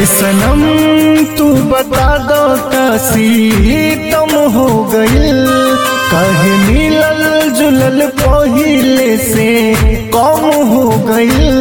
है सनम तू बता दो काशी तुम हो गइल कहे मिलल जुलल पहिले से कम हो गइल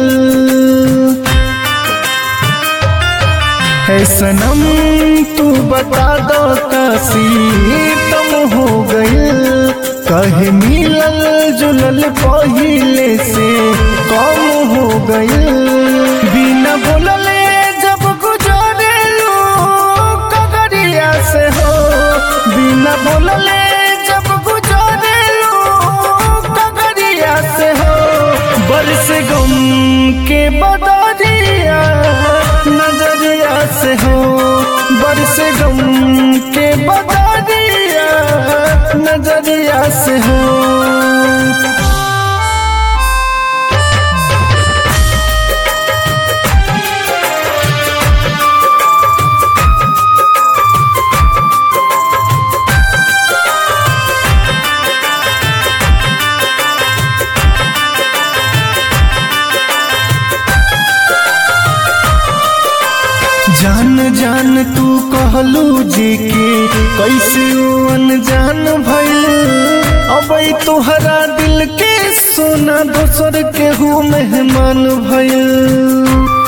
है सनम तू बता दो काशी तुम हो गइल कहे मिलल जुलल पहिले से कम हो गइल बिना बोलले जब गुजरेलू कगरिया से हो बिना बोलले जब गुजरेलू कगरिया से हो बरस गम के बदरिया नजरिया से हो बरस गम के बदरिया नजरिया से हो जान जान तू कहलू जी के कैसे ऊ अनजान भइल अब तोहरा दिल के सोना दोसर के हूँ मेहमान भइल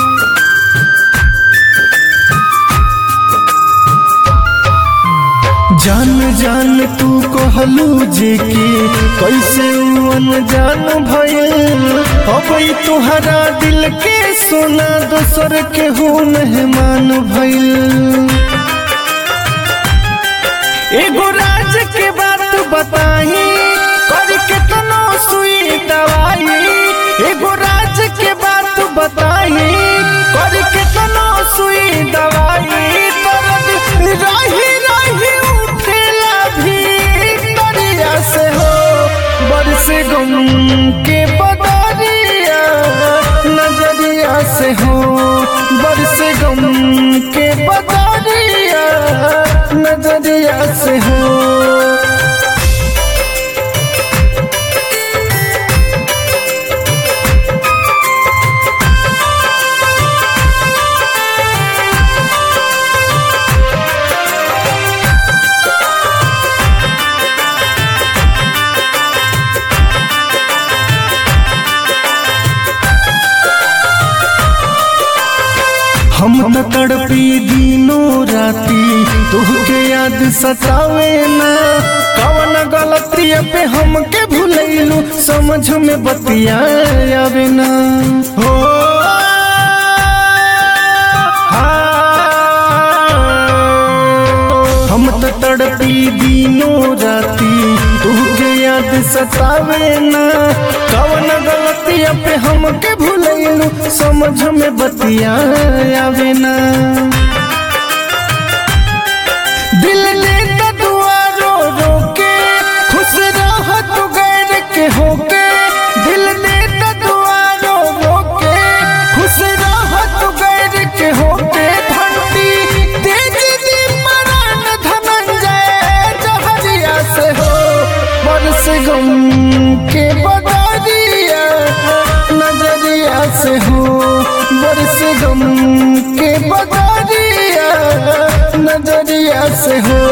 जान जान तू कहलू जे के कैसे ऊ अनजान भइल अब तोहरा दिल के सोना दोसर के हो मेहमान भइल एगो राज के बात बताई करके तनो सुई दवाई एगो राज के बात बताई करके तनो सुई दवाई दर्द रही रही उठेला भी दरिया से हो बरस गम के बदरिया नजरिया से हो बरस गम के बदरिया नजरिया से हो हम त तड़पी दिनों राती तुहके याद सतावे ना कवन गलती पे हमके भूलैलू समझ में बतिया आवे ना हो हाँ। हम त तड़पी दिनों राती तुहके याद सतावे ना कवन गलती पे हमके भूलैलू समझ में बतिया आवे ना दिल ने त दुआ रो रो के खुश रह तू गैर के होके दिल ने त दुआ रो रो के खुश रह तू गैर के होके घंटी तेज दी मरण धनंजय जहरिया से हो बरस गम के बदरिया नजरिया से हो बरस गम के बदरिया नजरिया से हो